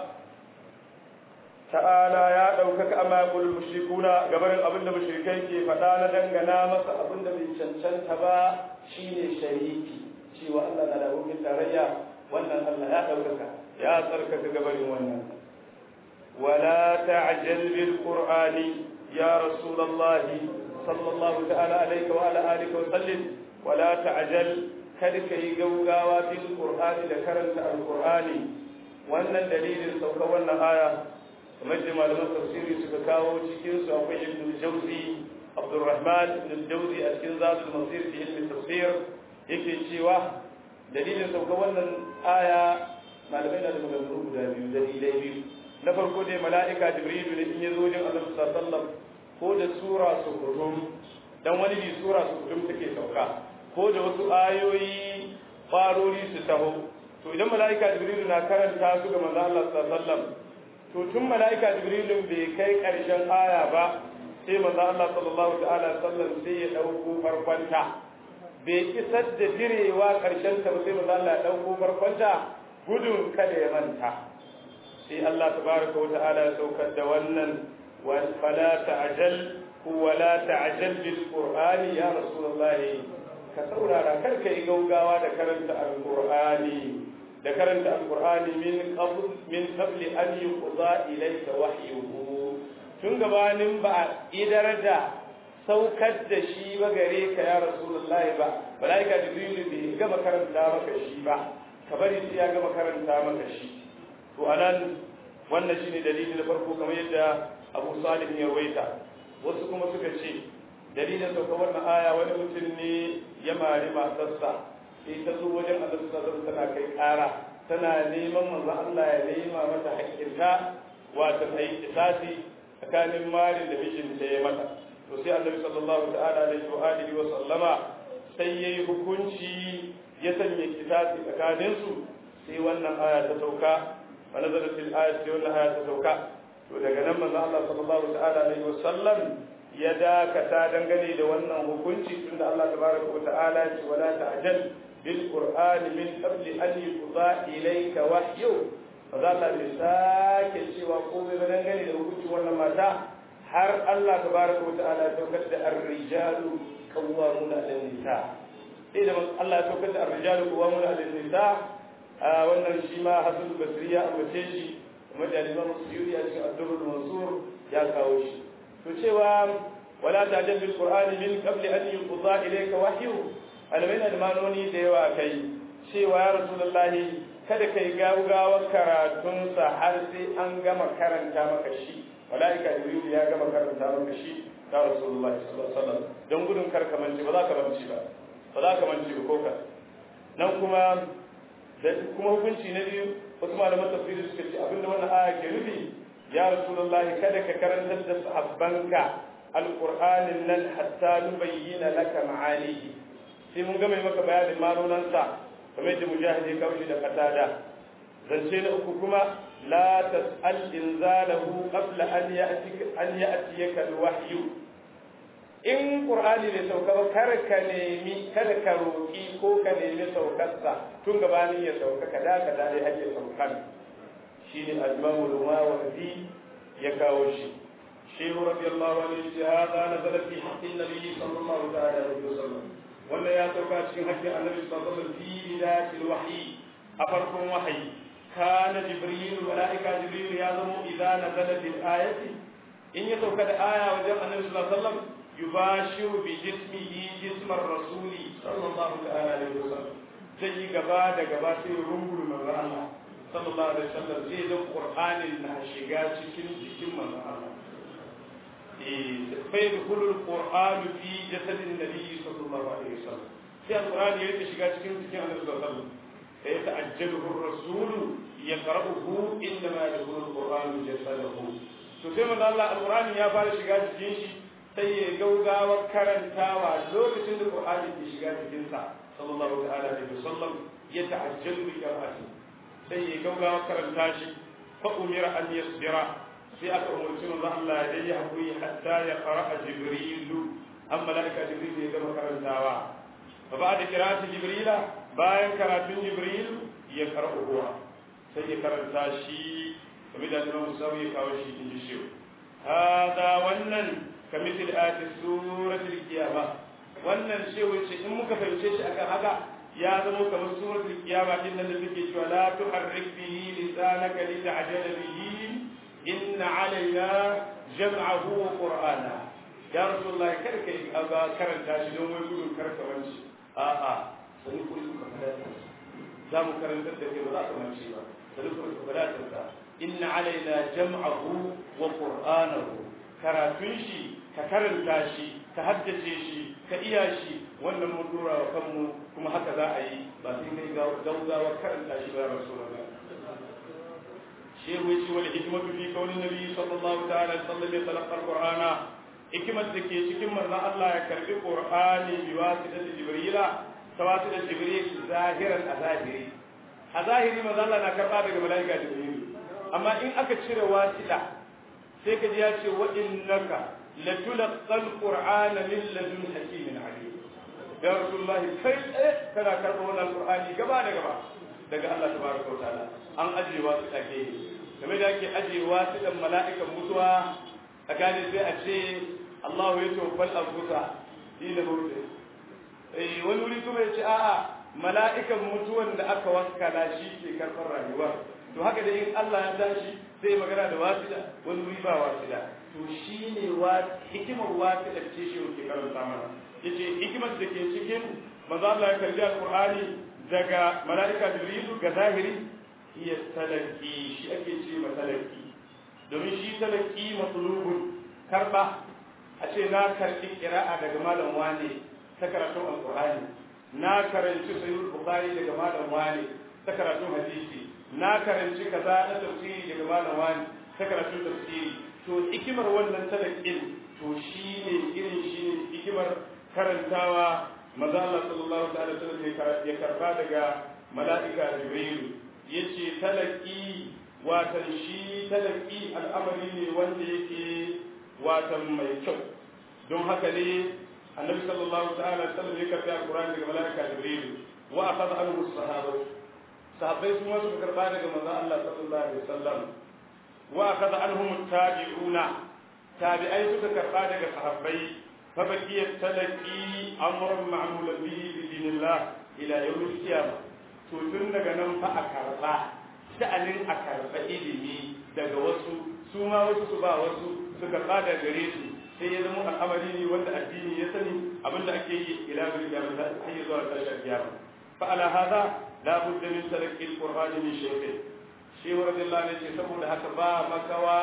ta'ala ya ɗaukaka amma yaqul mushrikuna gabarin abinda mushrikai ke faɗa na dangana masa abinda bai cancanta ba shine shariki cewa Allah na da abokin tarayya wannan Allah ya ɗaukaka ya tsarkaka gabarin wannan wala ta'jal bil qur'ani ya rasulullahi sallallahu ta'ala alayka wa ala alihi wa sallim wala ta'jal kada ka yi gaugawa bil qur'ani da karanta alqur'ani wannan dalilin sauka wannan aya kamar da malaman tafsiri suka kawo cikin su akwai ibn jawzi abdurrahman ibn jawzi a cikin zadul masir fi ilmi tafsir yake cewa dalilin sauka wannan aya malamai na da maganganu guda biyu dalilai biyu na farko dai mala'ika jibrilu ne in ya zo wajen annabi sallallahu alaihi wasallam ko da sura su kutum dan wani bi sura su kutum take sauka ko da wasu ayoyi farori su taho to idan mala'ika jibrilu na karanta su ga manzo Allah sallallahu alaihi wasallam to tun mala'ika jibrilu bai kai karshen aya ba sai manzo Allah sallallahu ta'ala sallam sai ya dauko farkonta bai isar da direwa karshen ta ba sai manzo Allah ya dauko farkonta gudun kada ya manta sai Allah tabaraka wa ta'ala ya saukar da wannan wa fala ta'jal wa la ta'jal bil qur'ani ya rasulullahi ka saurara kar ka yi gaugawa da karanta alqur'ani da karanta alqur'ani min qabl min qabli an yuqda ilayka wahyuhu tun gabanin ba idar da saukar da shi ba gare ka ya rasulullahi ba malaika jibril bai gama karanta maka shi ba ka bari sai ya gama karanta maka shi to anan wannan shine dalili na farko kamar yadda Abu Salih ya rawaita wasu kuma suka ce dalilin sauka wannan aya wani mutum ne ya mari matarsa sai ta zo wajen Allah sallallahu tana kai ƙara tana neman manzo Allah ya nema mata haƙƙinta wato sai kisasi tsakanin mari da mijinta ya mata to sai Annabi sallallahu ta'ala alaihi wa alihi wa sallama sai yayi hukunci ya sanya kisasi tsakanin su sai wannan aya ta sauka wa nazalat al-ayat sai wannan aya ta sauka to daga nan manzo Allah sallallahu ta'ala alaihi wa sallam ya dakata dangane da wannan hukunci tunda Allah tabaraka wa ta'ala ya ce wala ta'jal bil qur'ani min qabli an yuqda ilayka wahyu maza Allah bai sake cewa komai ba dangane da hukuncin wannan mata har Allah tabaraka wa ta'ala ya saukar da ar-rijalu qawwamuna 'ala nisa sai da Allah ya saukar da ar-rijalu qawwamuna 'ala nisa wannan shi ma Hasan Basri ya ambace shi kuma da Imam Suyuti a cikin Ad-Durrul Mansur ya kawo shi to cewa wala ta'jal bil qur'ani min qabli an yuqda ilayka wahyu alamai da manoni da yawa kai cewa ya rasulullahi kada kai gawgawar karatun sa har sai an gama karanta maka shi malaika jibril ya gama karanta maka shi ya rasulullahi sallallahu alaihi wasallam don gudun kar ka manci ba za ka manci ba ba za ka manci ba ko ka nan kuma da kuma hukunci na biyu wasu malaman tafsiri suka ce abinda wannan aya ke nufi ya rasulullahi kada ka karantar da sahabbanka alqur'anin nan hatta nubayyana laka ma'anihi sai mun gama maka bayanin manonan sa kamar yadda mujahidi kawai da qatada zance na uku kuma la tas'al inzalahu qabla an ya'tika an ya'tiyaka alwahyu in qur'ani bai sauka ba kar ka nemi kada ka roki ko ka nemi saukarsa tun gabanin ya sauka ka da ka dai har ya sauka shine al-imamu al-mawardi ya kawo shi shehu radiyallahu anhu ya hada nazala fi haqqin nabiy sallallahu ta'ala alaihi wasallam wannan ya sauka cikin haƙƙin annabi sallallahu alaihi wasallam fi bidatil wahyi a farkon wahayi kana jibril malaika jibril ya zamo idza nazala bil ayati in ya sauka da aya wajen annabi sallallahu alaihi wasallam yubashiru bi jismihi jismar rasuli sallallahu ta'ala alaihi wasallam zai yi gaba da gaba sai rungul manzo Allah sallallahu alaihi wasallam sai da qur'anin na shiga cikin jikin manzo Allah fa yadkhulu al-qur'an fi jasad an-nabi sallallahu alaihi wasallam sai al-qur'an ya rike shiga cikin jikin annabi sallallahu alaihi wasallam sai ya ta'ajjaluhu ar-rasul yaqra'uhu inma yadkhulu al-qur'an jasadahu to sai manzo Allah al-qur'an ya fara shiga jikin shi sai ya gaugawa karantawa lokacin da qur'ani ke shiga jikin sa sallallahu ta'ala alaihi wasallam ya ta'ajjalu bi qira'ati sai ya gaugawa karanta shi fa umira an yasbira sai aka umarci manzo Allah ya yi hakuri hatta ya qara'a jibrilu an malaika jibril ya gama karantawa fa ba'da qira'ati jibrila bayan karatun jibril ya karɓa ruwa sai ya karanta shi kamar da Imam Musawi ya kawo shi in ji shi hada wannan kamithil ayati suratul qiyamah wannan shi wace in muka fahimce shi akan haka ya zama kamar suratul qiyamah din nan da take cewa la tuharrik bihi lisanaka lita'jala bihi inna alaina jam'ahu wa qur'ana ya rasulullahi kada kai aba karanta shi don wai gudun karka wanci a'a sai ku ku fada za mu karanta da kai ba za ka wanci ba sai ku ku fada ta inna alaina jam'ahu wa qur'anahu karatun shi ka karanta shi ka haddace shi ka iya shi wannan mun dora wa kanmu kuma haka za a yi ba sai kai gaugawa karanta shi ba rasulullah shehu yace wal hikmatu fi qawli nabi sallallahu ta'ala alaihi wasallam ya talaqa alqur'ana hikmat da ke cikin manzon Allah ya karbi qur'ani bi wasitati jibrila tawasita jibril zahiran a zahiri a zahiri manzon Allah na karba daga malaika jibril amma in aka cire wasita sai ka ji ya ce wa innaka latulqa alqur'ana min ladun hakimin alim ya rasulullah kai tsaye kana karɓar wannan alqur'ani gaba da gaba daga Allah tabaraka wa ta'ala an ajiye wasu take game da ake ajiye wasu dan mala'ikan mutuwa tsakanin sai a ce Allah ya tawaffal anfusa dina mawt eh wani wuri kuma ya ce a'a mala'ikan mutuwan da aka wakkala shi ke karɓar rayuwa to haka da in Allah ya tashi sai magana da wasila wani wuri ba wasila to shi ne hikimar wasila ce shi ke karanta mana yace hikimar da ke cikin manzo Allah ya karbi alqur'ani daga malaika jibrilu ga zahiri iya talaki shi ake ce ma talaki domin shi talaki matlubun karba a ce na karbi qira'a daga malam wane ta karatun alqur'ani na karanci sahih bukhari daga malam wane ta karatun hadisi na karanci kaza na tafsiri daga malam wani ta karatun tafsiri to hikimar wannan talakin to shine irin shine hikimar karantawa maza Allah sallallahu alaihi wasallam ya karba daga mala'ika Jibril yace talaki watan shi talaki al'amari ne wanda yake watan mai kyau don haka ne annabi sallallahu ta'ala alaihi wasallam ya karba Qur'ani daga mala'ika Jibril wa akhadha anhu as-sahabah sahabbai su ma suka karba daga manzon Allah sallallahu alaihi wasallam wa akhadha anhum at-tabi'una tabi'ai suka karba daga sahabbai fa baqiya talaqi amrun ma'mul bihi bi dinillah ila yawm al-qiyamah to tun daga nan fa a karba sha'anin a karba ilimi daga wasu su ma wasu su ba wasu su karba daga gare su sai ya zama al'amari ne wanda addini ya sani abinda ake yi ila bil qiyamah har zuwa ƙarshen kiyama fa ala hada la budda min talaqi al-qur'an min shaykh shi wa radiyallahu anhu saboda haka ba makawa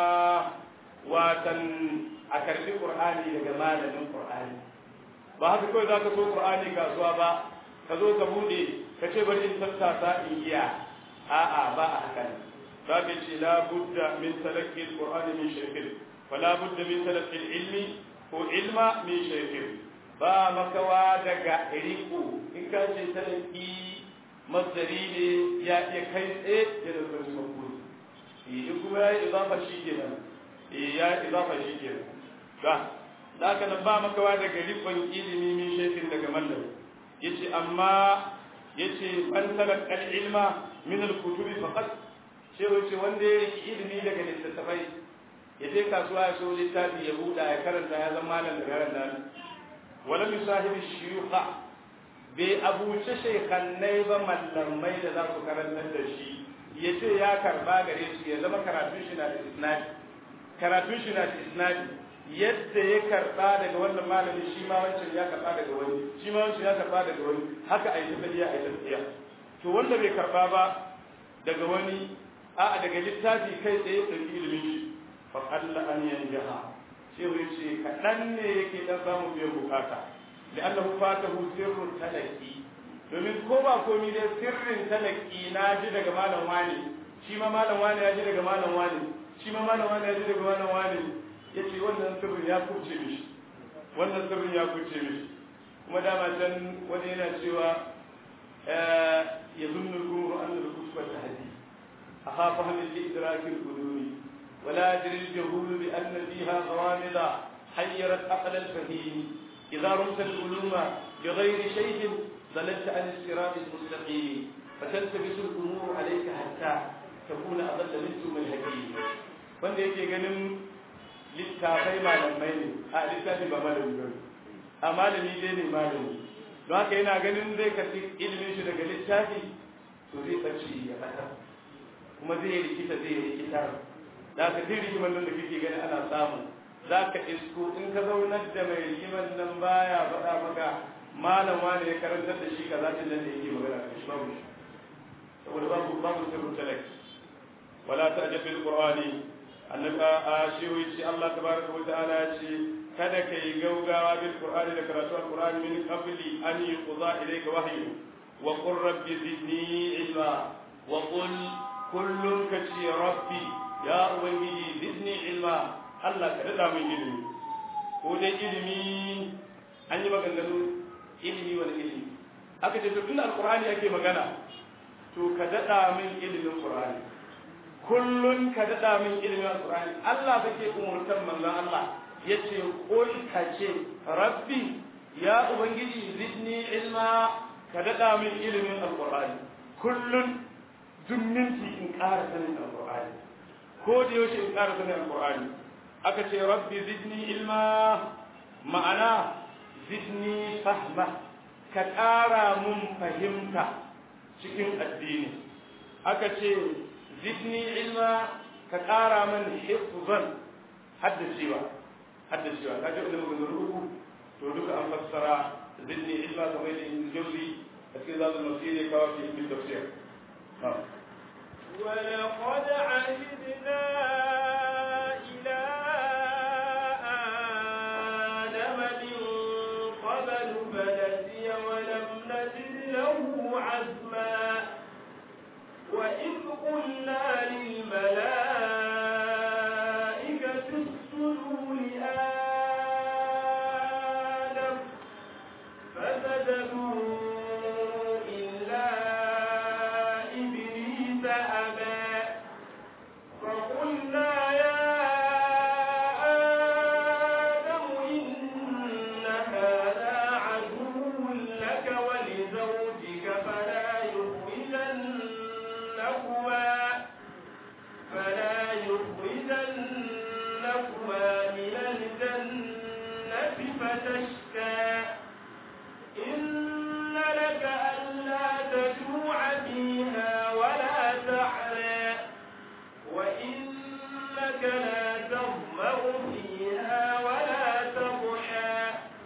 watan a karbi qur'ani daga malamin qur'ani ba haka kawai zaka so qur'ani kasuwa ba ka zo ka bude ka ce bari in tattasa in iya a'a ba a haka ne babu ce la budda min talaqi al-qur'ani min shaykh fala budda min talaqi al-ilmi ko ilma min shaykh ba makawa daga riko in ka ce talaqi masdari ne ya iya kai tsaye da da su makuri in kuma ya yi izafa shi kenan ya yi izafa shi kenan ba da haka nan ba makawa daga rikon ilimi min shekin daga mallam yace amma yace man talaqal ilma min al-kutubi faqat sai wace wanda ya riki ilimi daga littattafai ya je kasuwa ya so littafi ya buɗa ya karanta ya zama malam daga ran nan wala misahibi shuyukha bai abuce shekannai ba mallamai da za su karantar da shi ya ce ya karba gare su ya zama karatun shi na da isnadi karatun shi na da isnadi yadda ya karba daga wannan malami shi ma wancan ya karba daga wani shi ma wancan ya karba daga wani haka a yi tafiya a yi tafiya to wanda bai karba ba daga wani a'a daga littafi kai tsaye ɗauki ilimin shi fa qalla an yanjaha sai wai ce kaɗan ne yake dan samun biyan bukata لأنه فاته سر التلقي domin ko ba komi dai sirrin talaki na ji daga malam wani shi ma malam wani ya ji daga malam wani shi ma malam wani ya ji daga malam wani ya ce wannan sirrin ya kuce mishi wannan sirrin ya kuce mishi kuma dama can wani yana cewa يظن الجمهور أن الكتب تهدي أخاف من لإدراك العلوم ولا يدري الجهول بأن فيها غوامض حيرت عقل الفهيم إذا رمت العلوم بغير شيء ضللت عن الصراط المستقيم فتلتبس الأمور عليك حتى تكون أضل من ثم الحكيم wanda yake ganin littafai malamai ne a littafi ba malami ba a malami dai ne malami don haka yana ganin zai karfi ilimin shi daga littafi to zai ɓace ya ɓata kuma zai rikita zai rikita da ka duk rigimar nan da kake gani ana samu za ka isko in ka zaunar da mai rigimar nan baya faɗa maka malam wani ya karantar da shi ka zaɓin nan da yake magana da shi babu shi saboda babu babu sirrin talak wala ta ajabin qur'ani annaka a shi wuce Allah tabaraka wa ta'ala ya ce kada ka yi gaugawa bil qur'ani da karatu al-qur'ani min qabli an yuqza ilayka wahyu wa qur rabbi zidni ilma wa qul kullun ka ce rabbi ya ubangiji zidni ilma Allah ka dada min ilimi ko dai ilimi an yi maganganu ilimi wani ilimi aka ce to tun alqur'ani ake magana to ka dada min ilimin qur'ani kullun ka dada min ilimin alqur'ani Allah kake umurtan manzon Allah yace qul ka ce rabbi ya ubangiji zidni ilma ka dada min ilimin alqur'ani kullun duk minti in ƙara sanin alqur'ani ko da yaushe in ƙara sanin alqur'ani aka ce rabbi zidni ilma ma'ana zidni fahma ka ƙara mun fahimta cikin addini aka ce zidni ilma ka ƙara min hifzan haddacewa haddacewa ka ji da maganganu uku to duka an fassara zidni ilma kamar da in jauzi a cikin zaɓin masiri kawo fi ibn tafsir ولقد عهدنا إلى آدم من قبل فنسي ولم نجد له عزما وإذ قلنا للملائكة اسجدوا لآدم فسجدوا إلا إبليس أبى فقلنا يا آدم إن هذا عدو لك ولزوجك فلا يخرجنكما فلا يخرجنكما من الجنة فتشكى إن لك ألا تجوع فيها ولا تعرى وإنك لا تظمأ فيها ولا تضحى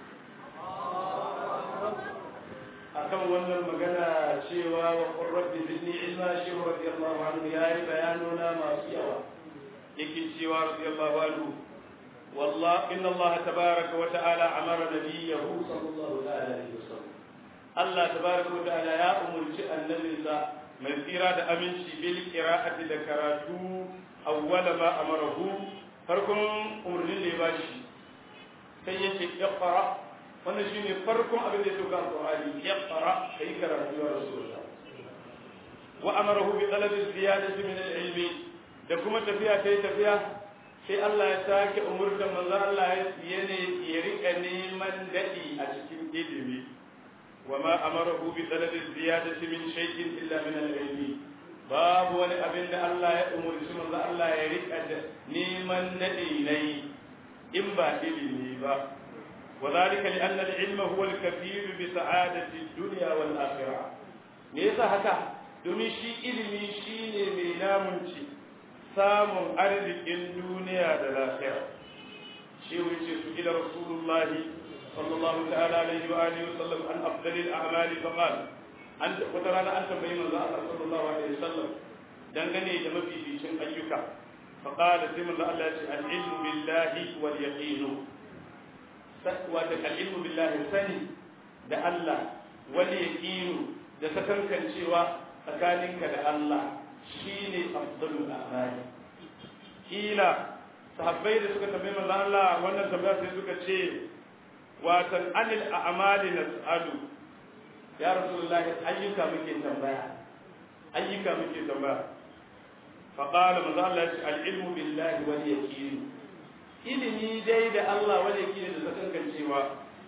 akan wannan magana cewa wa qur rabbi zidni ilma shi radiyallahu anhu yayi bayanuna masu yawa yake cewa radiyallahu anhu والله إن الله تبارك وتعالى أمر نبيه صلى الله عليه وسلم الله تبارك وتعالى يا أمر النبي من إرادة أمنشي بالقراءة ذكرته أول ما أمره فركم أمر لباشي سيشي اقرأ wannan shi ne farkon abin da ya sauka alƙur'ani ya fara ka yi karatu ya rasulullah wa amarahu bi talabi ziyadati min al-ilmi da kuma tafiya kai tafiya sai Allah ya sake umurtan manzo Allah ya ne ya rika neman dadi a cikin ilimi wa ma amarahu bi talabi ziyadati min shay'in illa min al-ilmi babu wani abin da Allah ya umurci manzo Allah ya rika neman dadi nayi in ba ilimi ba وذلك لأن العلم هو الكفيل بسعادة الدنيا والآخرة ليس هكا domin shi ilimi shi ne mai namunci samun arzikin duniya da lafiya shi wuce su ila rasulullahi sallallahu ta'ala alaihi wa alihi wa sallam an afdalil a'mali fa qal an wata rana an tambayi manzo Allah sallallahu alaihi wa sallam dangane da mafificin ayyuka fa qala sai manzo Allah ya ce al ilmu billahi wal yaqinu wata al'ilmu billahi sani da Allah wani yaƙinu da sakankancewa tsakaninka da Allah shi ne afdalul amali kila sahabbai da suka tambayi manzo Allah wannan tambaya sai suka ce watan anil a'mali nas'alu ya rasulullah ayyuka muke tambaya ayyuka muke tambaya fa qala manzo Allah ya ce al ilmu billahi wal yaqin ilimi dai da Allah wal yaqin da sakan cewa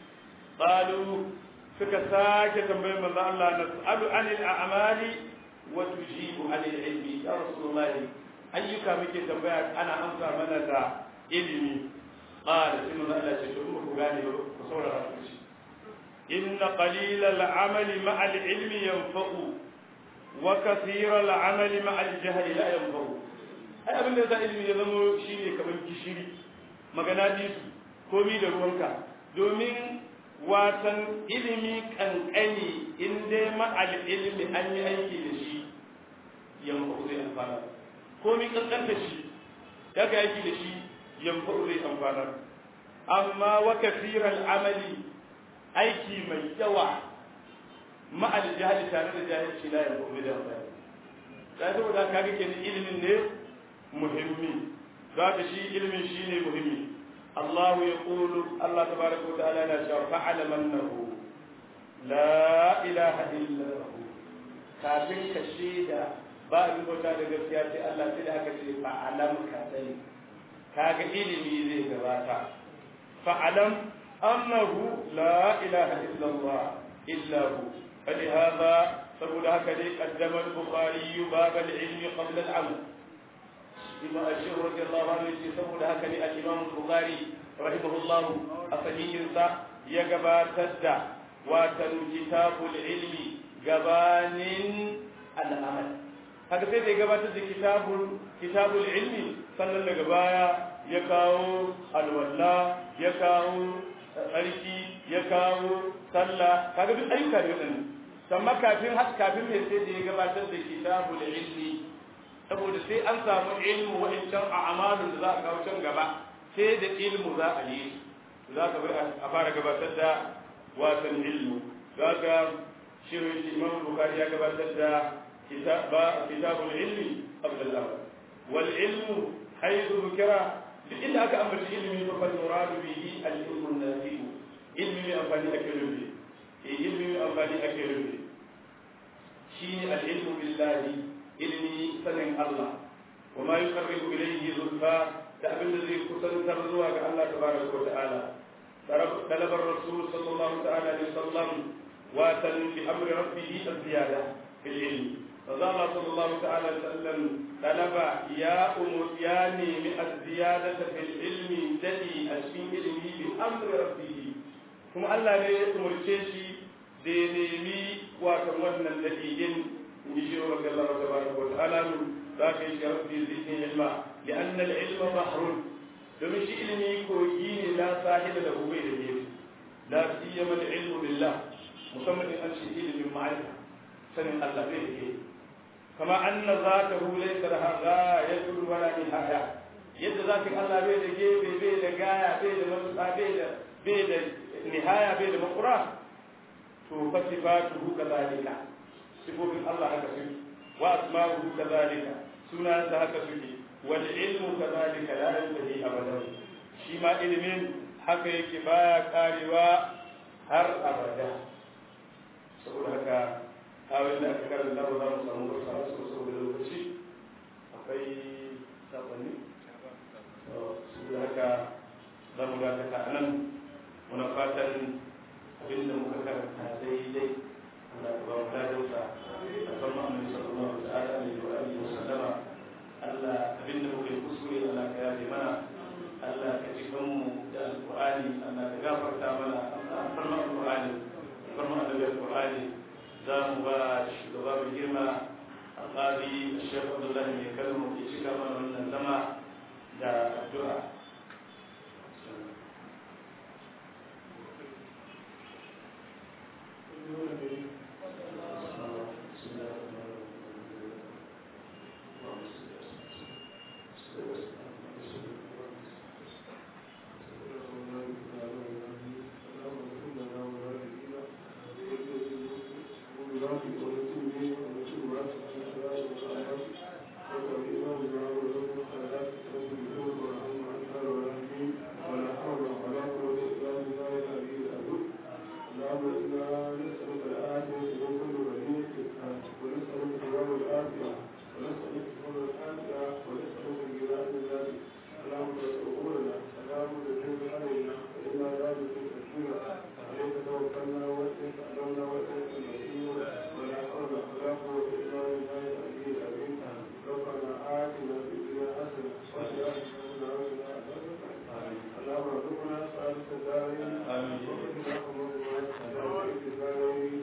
qalu suka sake tambayar manzo Allah nas'alu anil a'mali wa tujibu anil ilmi ya rasulullah ayyuka muke tambaya ana amsa mana da ilimi qala sai manzo Allah ya ce to ku gane ku saurara ku ci إن قليل العمل مع العلم ينفع وكثير العمل مع الجهل لا ينفع ai abin da za ilimi ya zama shi ne kamar gishiri magana su komi da ruwanka domin watan ilimi kankani in dai ma'al ilimi an yi aiki da shi yamfa zai amfana komi kankanta shi daga aiki da shi yamfa zai amfana amma wa kafiran amali aiki mai yawa ma'al jahili tare da jahilci la ya gobe da amfani da saboda ka ga kenan ilimin ne muhimmi za ka shi ilimin shi ne muhimmi Allah ya qulu Allah tabaraka wa ta'ala na cewa fa'ala mannahu la ilaha illa hu kafin ka shaida ba abin bauta da gaskiya sai Allah sai da aka ce fa'alam ka sani kaga ilimi zai gabata fa'alam أنه لا إله إلا الله إلا هو فلهذا سبب هكذا قدم البخاري باب العلم قبل العمل بما الشيخ رضي الله عنه سبب هكذا الإمام البخاري رحمه الله أصحيح يقبا تدى واتن كتاب العلم قبان العمل haka sai da ya gabatar da kitabul kitabul ilmi sannan daga baya ya kawo alwala ya kawo tsarki ya kawo sallah kaga duk ayyuka ne wadannan amma kafin har kafin mai sai da ya gabatar da kitabul ilmi saboda sai an samu ilmu wa'ancan a amalin da za a kawo can gaba sai da ilmu za a yi za ka bar a fara gabatar da watan ilmu za ka shirin imam bukari ya gabatar da kitabul ilmi qabla al-amal wal ilmu haythu dhukira duk inda aka ambaci ilimi fa fal muradu bihi al-ilmu an-nafi ilmi mai amfani ake rufe eh ilmi mai amfani ake rufe shine al-ilmu billahi ilmi sanin Allah wa ma yuqarribu ilayhi zulfa da abin da zai kusantar zuwa ga Allah tabaraka wa ta'ala طلب الرسول صلى الله تعالى عليه وسلم واتن بأمر ربه الزيادة في العلم فقال صلى الله تعالى عليه وسلم طلب يا أمتياني من الزيادة في العلم الذي أشفي علمه بأمر ربه ثم الله لا يأمر شيء دينيمي وكمنا الذين يجير رضي الله تبارك وتعالى ذاك ربي زدني علما لأن العلم بحر domin shi ilimi kogi ne la sahiba da bai da gefe la siyama da ilmu billah musamman in an ce ilimin ma'arifa sanin Allah bai da gefe kama anna zatahu laysa laha ghayatun wala nihaya yadda zakin Allah bai da gefe bai da gaya bai da matuƙa bai da bai da nihaya bai da makura to fa sifatuhu kadhalika sifofin Allah haka suke wa asma'uhu kadhalika sunansa haka suke والعلم كذلك لا ينتهي ابدا shi ma ilimin haka yake baya karewa har abada saboda haka kawai da aka karanta ba za mu samu wasu wasu saboda lokaci akwai sakonni saboda haka za mu dakata a nan muna fatan abinda muka karanta daidai Allah ta ba mu ladarsa a kan ma'amin sallallahu ta'ala alaihi wa alihi wa sallama Allah abinda muka yi kuskure Allah ka yafe mana Allah ka ji mu da alƙur'ani Allah ka gafarta mana Allah farma alƙur'ani farma annabi alƙur'ani za mu ba shugaba mai girma alƙali Sheikh Abdullah mai kalmu ya cika mana wannan zama da addu'a اللهم ارزقنا سعادة الدارين آمين. وقنا عذاب النار.